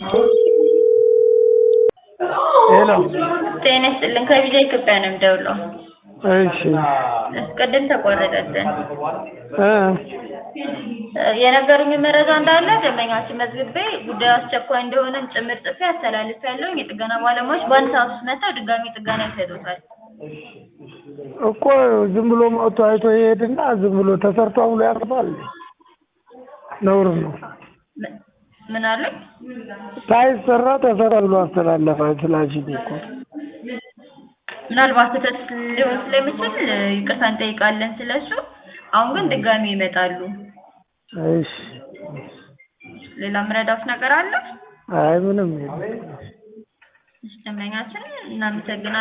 ሄሎ ጤና ይስጥልን ከቪዛ ኢትዮጵያ ነው የምደውለው። እሺ ቅድም ተቆረጠብን። እ የነገሩኝ መረጃ እንዳለ ደንበኛችን መዝግቤ ጉዳዩ አስቸኳይ እንደሆነም ጭምር ጽፌ አስተላልፌያለሁ። የጥገና ባለሙያዎች በአንድ ሰዓት ውስጥ መጥተው ድጋሚ ጥገና ይሰጡታል። እኮ ዝም ብሎ መጥቶ አይቶ ይሄድና ዝም ብሎ ተሰርቶ ብሎ ያርፋል። ነውር ነው። ም- ምን አሉኝ? ሳይሰራ ተሰራ ብሎ አስተላለፈ ስላልሽኝ እኮ ምናልባት ስህተት ሊሆን ስለሚችል ይቅርታ እንጠይቃለን ስለሱ። አሁን ግን ድጋሚ ይመጣሉ። እሺ ሌላ ምረዳት ነገር አለ? አይ ምንም የለም። ደንበኛችን እናመሰግናለን።